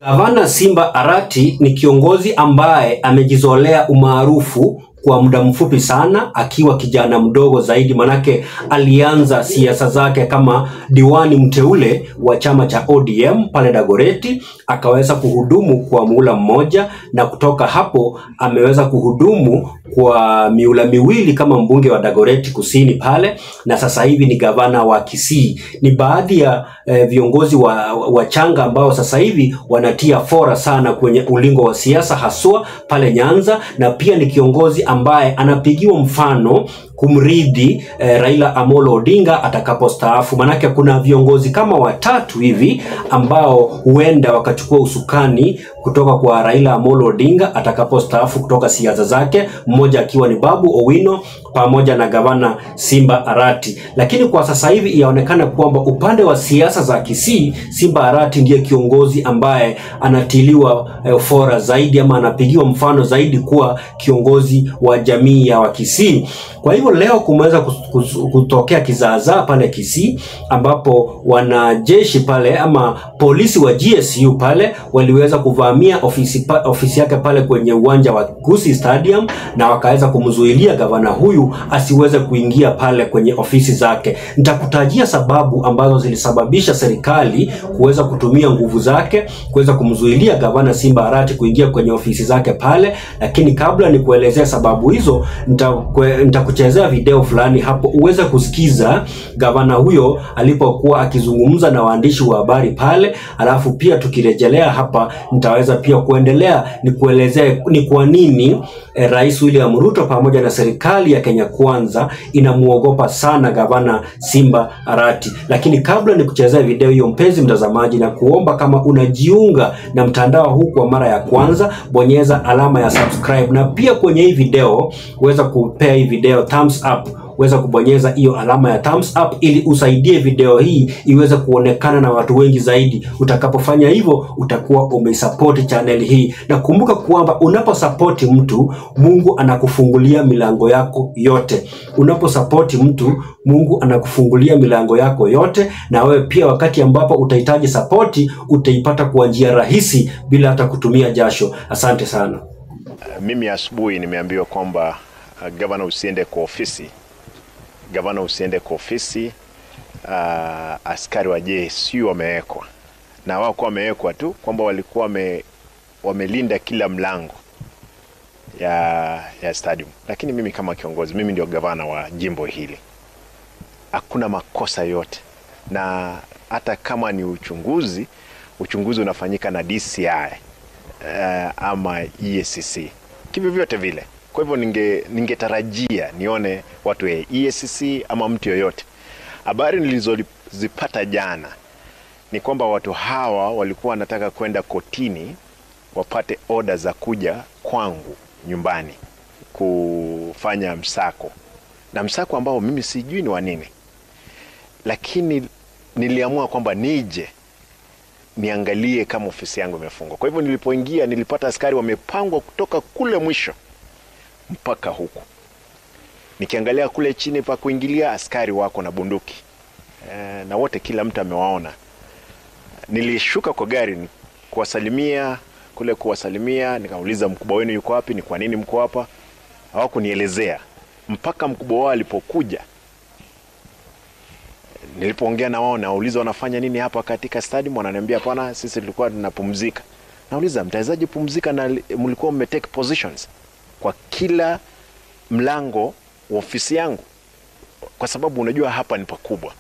Gavana Simba Arati ni kiongozi ambaye amejizolea umaarufu kwa muda mfupi sana akiwa kijana mdogo zaidi, manake alianza siasa zake kama diwani mteule wa chama cha ODM pale Dagoreti, akaweza kuhudumu kwa muhula mmoja, na kutoka hapo ameweza kuhudumu kwa miula miwili kama mbunge wa Dagoreti Kusini pale, na sasa hivi ni gavana wa Kisii. Ni baadhi ya eh, viongozi wa wachanga ambao sasa hivi wanatia fora sana kwenye ulingo wa siasa haswa pale Nyanza, na pia ni kiongozi ambaye anapigiwa mfano kumridhi eh, Raila Amolo Odinga atakapostaafu. Manake kuna viongozi kama watatu hivi ambao huenda wakachukua usukani kutoka kwa Raila Amolo Odinga atakapostaafu kutoka siasa zake, mmoja akiwa ni Babu Owino pamoja na gavana Simba Arati. Lakini kwa sasa hivi inaonekana kwamba upande wa siasa za Kisii, Simba Arati ndiye kiongozi ambaye anatiliwa eh, fora zaidi ama anapigiwa mfano zaidi kuwa kiongozi wa jamii ya Wakisii. Kwa hivyo leo kumeweza kus- kus- kutokea kizaazaa pale Kisii ambapo wanajeshi pale ama polisi wa GSU pale waliweza kuvamia ofisi, pa, ofisi yake pale kwenye uwanja wa Gusii Stadium na wakaweza kumzuilia gavana huyu asiweze kuingia pale kwenye ofisi zake. Nitakutajia sababu ambazo zilisababisha serikali kuweza kutumia nguvu zake kuweza kumzuilia gavana Simba Arati kuingia kwenye ofisi zake pale, lakini kabla ni kuelezea sababu hizo nitakue- nitakuchezea video fulani hapo uweze kusikiza gavana huyo alipokuwa akizungumza na waandishi wa habari pale, alafu pia tukirejelea hapa nitaweza pia kuendelea ni kuelezea ni kwa nini eh, Rais William Ruto pamoja na serikali ya Kenya Kwanza inamuogopa sana gavana Simba Arati. Lakini kabla ni kuchezea video hiyo, mpenzi mtazamaji, na kuomba kama unajiunga na mtandao huu kwa mara ya kwanza, bonyeza alama ya subscribe, na pia kwenye hii video uweza kupea hii video thumbs up weza kubonyeza hiyo alama ya thumbs up ili usaidie video hii iweze kuonekana na watu wengi zaidi. Utakapofanya hivyo, utakuwa umeisupport channel hii, na kumbuka kwamba unaposapoti mtu, Mungu anakufungulia milango yako yote. Unaposapoti mtu, Mungu anakufungulia milango yako yote, na wewe pia wakati ambapo utahitaji sapoti utaipata kwa njia rahisi bila hata kutumia jasho. Asante sana. Mimi asubuhi nimeambiwa kwamba uh, gavana usiende kwa ofisi, gavana usiende kwa ofisi. Uh, askari wa JSU wamewekwa na wako wamewekwa tu kwamba walikuwa wame, wamelinda kila mlango ya, ya stadium, lakini mimi kama kiongozi, mimi ndio gavana wa jimbo hili, hakuna makosa yote, na hata kama ni uchunguzi, uchunguzi unafanyika na DCI uh, ama EACC kivyovyote vile. Kwa hivyo ninge ningetarajia nione watu wa EACC ama mtu yoyote. Habari nilizozipata jana ni kwamba watu hawa walikuwa wanataka kwenda kotini wapate oda za kuja kwangu nyumbani kufanya msako, na msako ambao mimi sijui ni wa nini, lakini niliamua kwamba nije niangalie kama ofisi yangu imefungwa. Kwa hivyo nilipoingia, nilipata askari wamepangwa kutoka kule mwisho mpaka huku. Nikiangalia kule chini pa kuingilia, askari wako na bunduki e, na wote, kila mtu amewaona. Nilishuka kwa gari ni- kuwasalimia kule, kuwasalimia, nikauliza mkubwa wenu yuko wapi? Ni kwa nini mko hapa? Hawakunielezea mpaka mkubwa wao alipokuja nilipoongea na wao nauliza wanafanya nini hapa katika stadium, wananiambia hapana, sisi tulikuwa tunapumzika. Nauliza mtawezaje pumzika na li- mlikuwa mmetake positions kwa kila mlango wa ofisi yangu? Kwa sababu unajua hapa ni pakubwa.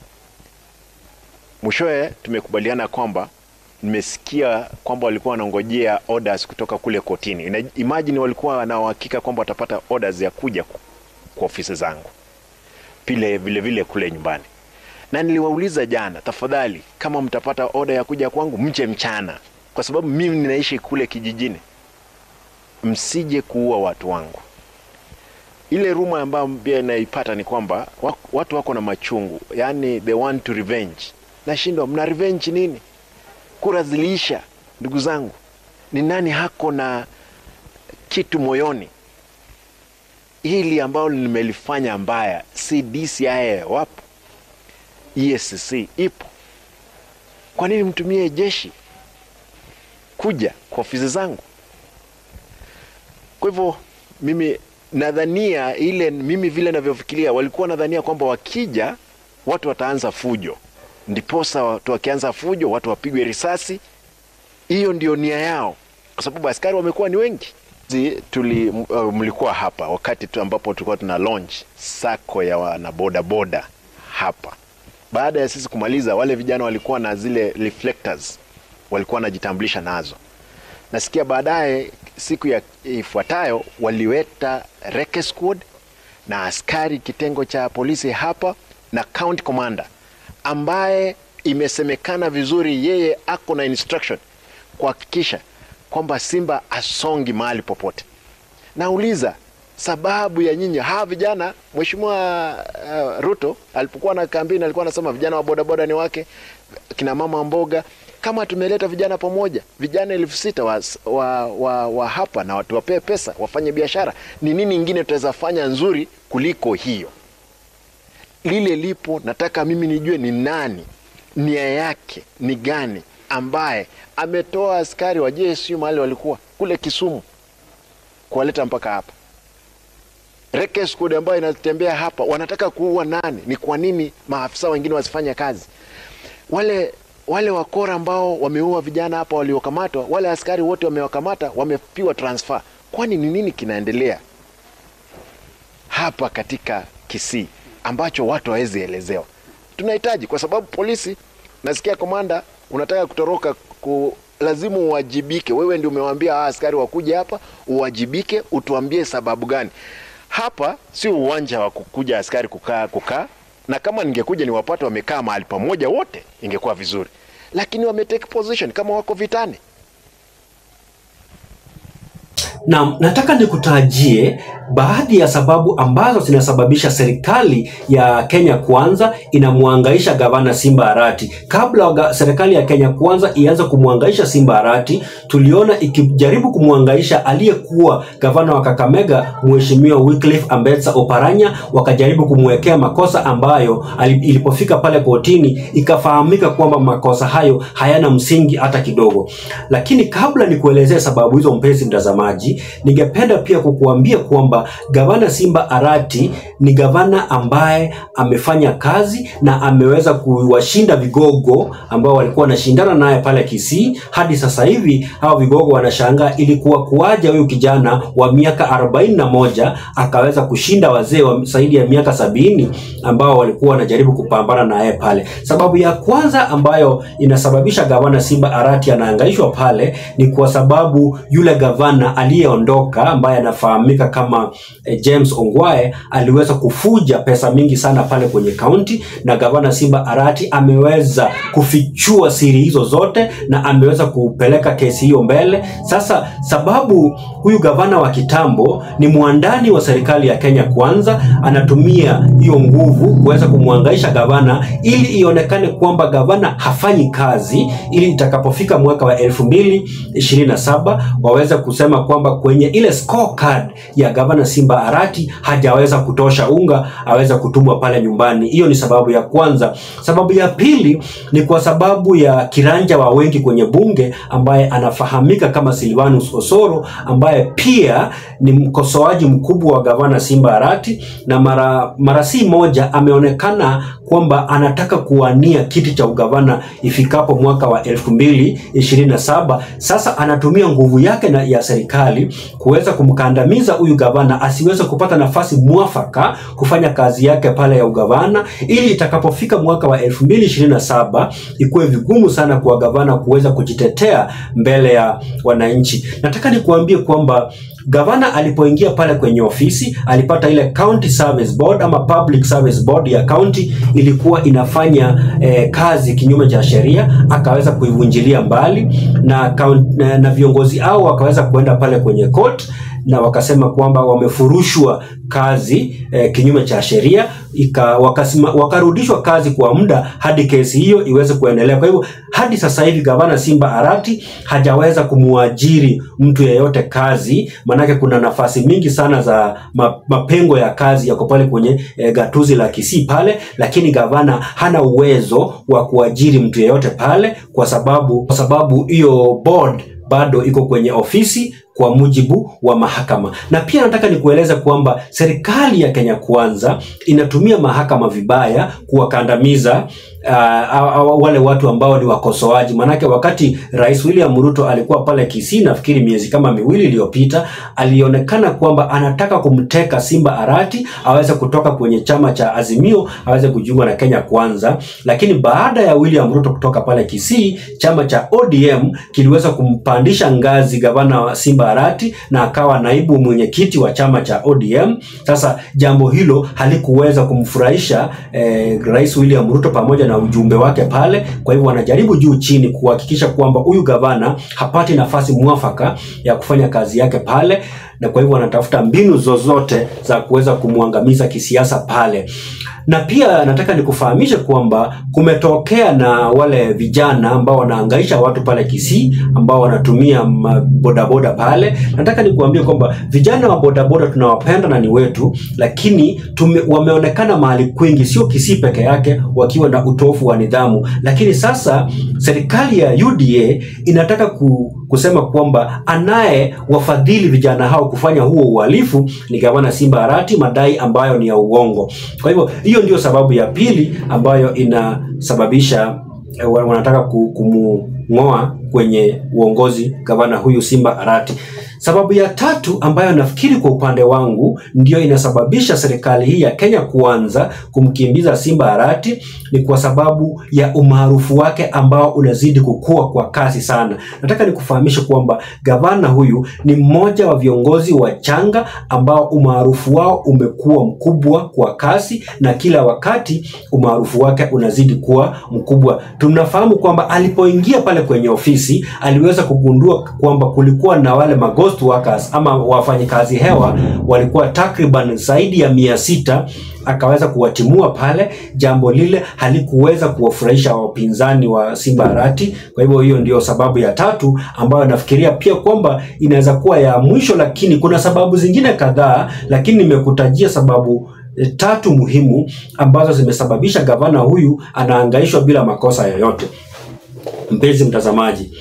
Mwishowe tumekubaliana kwamba nimesikia kwamba walikuwa wanangojea orders kutoka kule kotini. Ina- Imagine walikuwa na uhakika kwamba watapata orders ya kuja ku- kwa ofisi zangu pile vile vile kule nyumbani na niliwauliza jana, tafadhali, kama mtapata oda ya kuja kwangu mche mchana, kwa sababu mimi ninaishi kule kijijini, msije kuua watu wangu. Ile ruma ambayo pia inaipata ni kwamba wa- watu wako na machungu, yani they want to revenge. Nashindwa, mna revenge nini? Kura ziliisha, ndugu zangu. Ni nani hako na kitu moyoni hili ambalo nimelifanya mbaya? Si DCI wapo EACC ipo. Kwa nini mtumie jeshi? kuja kwa ofisi zangu. Kwa hivyo mimi nadhania ile, mimi vile navyofikiria, walikuwa nadhania kwamba wakija watu wataanza fujo, ndiposa watu wakianza fujo watu wapigwe risasi. Hiyo ndio nia yao, kwa sababu askari wamekuwa ni wengi. Zi- Tuli, uh, mlikuwa hapa wakati tu ambapo tulikuwa tuna launch sako ya wanabodaboda hapa. Baada ya sisi kumaliza, wale vijana walikuwa na zile reflectors, walikuwa wanajitambulisha nazo. Nasikia baadaye siku ya ifuatayo waliweta reke squad na askari kitengo cha polisi hapa na county commander ambaye imesemekana vizuri yeye ako na instruction kuhakikisha kwamba Simba asongi mahali popote. Nauliza sababu ya nyinyi hawa vijana. Mheshimiwa uh, Ruto alipokuwa na kampeni alikuwa anasema vijana wa bodaboda ni wake, kina mama wa mboga. Kama tumeleta vijana pamoja, vijana elfu sita wa, wa, wa, wa hapa na watu wapee pesa wafanye biashara, ni nini ingine tutaweza fanya nzuri kuliko hiyo? Lile lipo, nataka mimi nijue ni nani, nia yake ni gani, ambaye ametoa askari wa JSU mahali walikuwa kule Kisumu kuwaleta mpaka hapa. Reke squad ambayo inatembea hapa, wanataka kuua nani? Ni kwa nini maafisa wengine wasifanye kazi? Wale wale wakora ambao wameua vijana hapa waliokamatwa, wale askari wote wamewakamata, wamepiwa transfer. Kwani ni nini kinaendelea hapa katika Kisii ambacho watu hawezi elezewa? Tunahitaji kwa sababu polisi, nasikia komanda unataka kutoroka ku, lazima uwajibike. Wewe ndio umewaambia hawa askari wakuje hapa, uwajibike, utuambie sababu gani. Hapa sio uwanja wa kukuja askari kukaa kukaa, na kama ningekuja niwapate wamekaa mahali pamoja wote ingekuwa vizuri, lakini wametake position kama wako vitani. Na nataka nikutajie baadhi ya sababu ambazo zinasababisha serikali ya Kenya Kwanza inamwangaisha gavana Simba Arati. Kabla waga- serikali ya Kenya Kwanza ianze kumwangaisha Simba Arati, tuliona ikijaribu kumwangaisha aliyekuwa gavana wa Kakamega Mheshimiwa Wycliffe Ambetsa Oparanya, wakajaribu kumwekea makosa ambayo ali- ilipofika pale kotini ikafahamika kwamba makosa hayo hayana msingi hata kidogo. Lakini kabla nikuelezee sababu hizo, mpenzi mtazamaji, ningependa pia kukuambia kwamba gavana Simba Arati ni gavana ambaye amefanya kazi na ameweza kuwashinda vigogo ambao walikuwa wanashindana naye pale Kisii. Hadi sasa hivi hao vigogo wanashangaa ilikuwa kuwaje huyu kijana wa miaka arobaini na moja akaweza kushinda wazee wa zaidi ya miaka sabini ambao walikuwa wanajaribu kupambana naye pale. Sababu ya kwanza ambayo inasababisha gavana Simba Arati anaangaishwa pale ni kwa sababu yule gavana aliyeondoka ambaye anafahamika kama eh, James Ongwae aliweza kufuja pesa mingi sana pale kwenye kaunti, na gavana Simba Arati ameweza kufichua siri hizo zote na ameweza kupeleka kesi hiyo mbele. Sasa sababu huyu gavana wa kitambo ni mwandani wa serikali ya Kenya Kwanza, anatumia hiyo nguvu kuweza kumwangaisha gavana ili ionekane kwamba gavana hafanyi kazi, ili itakapofika mwaka wa elfu mbili ishirini na saba waweze kusema kwamba kwenye ile scorecard ya gavana Simba Arati hajaweza kutosha unga aweze kutumwa pale nyumbani. Hiyo ni sababu ya kwanza. Sababu ya pili ni kwa sababu ya kiranja wa wengi kwenye bunge ambaye anafahamika kama Silvanus Osoro ambaye pia ni mkosoaji mkubwa wa gavana Simba Arati na mara mara si moja ameonekana kwamba anataka kuwania kiti cha ugavana ifikapo mwaka wa elfu mbili ishirini na saba. Sasa anatumia nguvu yake na ya serikali kuweza kumkandamiza huyu gavana asiweze kupata nafasi mwafaka kufanya kazi yake pale ya ugavana, ili itakapofika mwaka wa elfu mbili ishirini na saba ikuwe vigumu sana kwa gavana kuweza kujitetea mbele ya wananchi. Nataka nikuambie kwamba gavana alipoingia pale kwenye ofisi alipata ile county service board ama public service board ya county ilikuwa inafanya eh, kazi kinyume cha sheria, akaweza kuivunjilia mbali na, count- na, na viongozi hao wakaweza kuenda pale kwenye court na wakasema kwamba wamefurushwa kazi eh, kinyume cha sheria ika, wakasima, wakarudishwa kazi kwa muda hadi kesi hiyo iweze kuendelea. Kwa hivyo hadi sasa hivi gavana Simba Arati hajaweza kumuajiri mtu yeyote kazi, maanake kuna nafasi mingi sana za ma, mapengo ya kazi yako pale kwenye eh, gatuzi la Kisii pale, lakini gavana hana uwezo wa kuajiri mtu yeyote pale kwa sababu kwa sababu hiyo board bado iko kwenye ofisi kwa mujibu wa mahakama. Na pia nataka nikueleza kwamba serikali ya Kenya Kwanza inatumia mahakama vibaya kuwakandamiza uh, wale watu ambao ni wakosoaji. Manake wakati Rais William Ruto alikuwa pale Kisii, nafikiri miezi kama miwili iliyopita, alionekana kwamba anataka kumteka Simba Arati aweze kutoka kwenye chama cha Azimio aweze kujiunga na Kenya Kwanza, lakini baada ya William Ruto kutoka pale Kisii, chama cha ODM kiliweza kumpandisha ngazi gavana wa Simba Arati na akawa naibu mwenyekiti wa chama cha ODM. Sasa jambo hilo halikuweza kumfurahisha eh, Rais William Ruto pamoja na ujumbe wake pale. Kwa hivyo wanajaribu juu chini kuhakikisha kwamba huyu gavana hapati nafasi mwafaka ya kufanya kazi yake pale, na kwa hivyo wanatafuta mbinu zozote za kuweza kumwangamiza kisiasa pale na pia nataka nikufahamishe kwamba kumetokea na wale vijana ambao wanaangaisha watu pale Kisii ambao wanatumia bodaboda pale. Nataka nikuambie kwamba vijana wa bodaboda tunawapenda na ni wetu, lakini tume, wameonekana mahali kwingi, sio Kisii peke yake, wakiwa na utofu wa nidhamu. Lakini sasa serikali ya UDA inataka ku, kusema kwamba anaye wafadhili vijana hao kufanya huo uhalifu ni gavana Simba Arati, madai ambayo ni ya uongo. Kwa hivyo hiyo ndio sababu ya pili ambayo inasababisha eh, wanataka kumng'oa kwenye uongozi gavana huyu Simba Arati. Sababu ya tatu ambayo nafikiri kwa upande wangu ndiyo inasababisha serikali hii ya Kenya Kwanza kumkimbiza Simba Arati ni kwa sababu ya umaarufu wake ambao unazidi kukua kwa kasi sana. Nataka nikufahamishe kwamba gavana huyu ni mmoja wa viongozi wa changa ambao umaarufu wao umekuwa mkubwa kwa kasi na kila wakati umaarufu wake unazidi kuwa mkubwa. Tunafahamu kwamba alipoingia pale kwenye ofisi aliweza kugundua kwamba kulikuwa na wale maghost workers ama wafanyikazi hewa walikuwa takriban zaidi ya mia sita akaweza kuwatimua pale. Jambo lile halikuweza kuwafurahisha wapinzani wa Simba Arati. Kwa hivyo hiyo ndio sababu ya tatu ambayo nafikiria pia kwamba inaweza kuwa ya mwisho, lakini kuna sababu zingine kadhaa, lakini nimekutajia sababu eh, tatu muhimu ambazo zimesababisha gavana huyu anaangaishwa bila makosa yoyote. Mpenzi mtazamaji,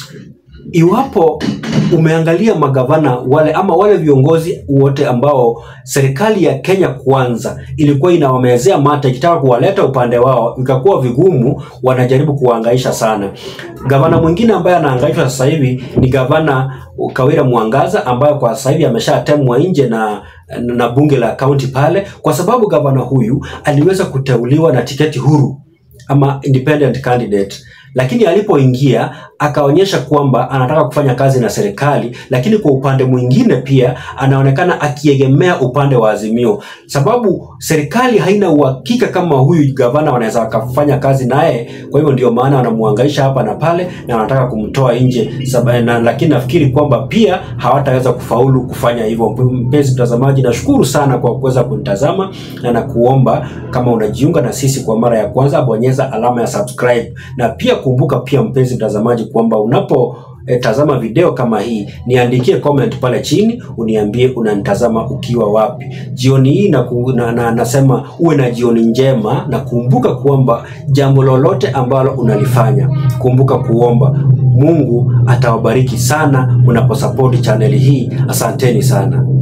iwapo umeangalia magavana wale ama wale viongozi wote ambao serikali ya Kenya Kwanza ilikuwa inawamezea mate ikitaka kuwaleta upande wao, ikakuwa vigumu, wanajaribu kuwaangaisha sana. Gavana mwingine ambaye anaangaishwa sasa hivi ni gavana Kawira Mwangaza ambaye kwa sasa hivi ameshatemwa nje na na bunge la kaunti pale, kwa sababu gavana huyu aliweza kuteuliwa na tiketi huru ama independent candidate lakini alipoingia akaonyesha kwamba anataka kufanya kazi na serikali, lakini kwa upande mwingine pia anaonekana akiegemea upande wa Azimio, sababu serikali haina uhakika kama huyu gavana wanaweza wakafanya kazi naye. Kwa hivyo ndio maana wanamuhangaisha hapa na pale na wanataka kumtoa nje saba, na, lakini nafikiri kwamba pia hawataweza kufaulu kufanya hivyo. Mpenzi mtazamaji, nashukuru sana kwa kuweza kunitazama na nakuomba kama unajiunga na sisi kwa mara ya kwanza, bonyeza alama ya subscribe na pia kumbuka pia mpenzi mtazamaji kwamba unapo e, tazama video kama hii niandikie comment pale chini uniambie unanitazama ukiwa wapi jioni hii na, na, na, nasema uwe na jioni njema na kumbuka kwamba jambo lolote ambalo unalifanya kumbuka kuomba mungu atawabariki sana mnaposapoti chaneli hii asanteni sana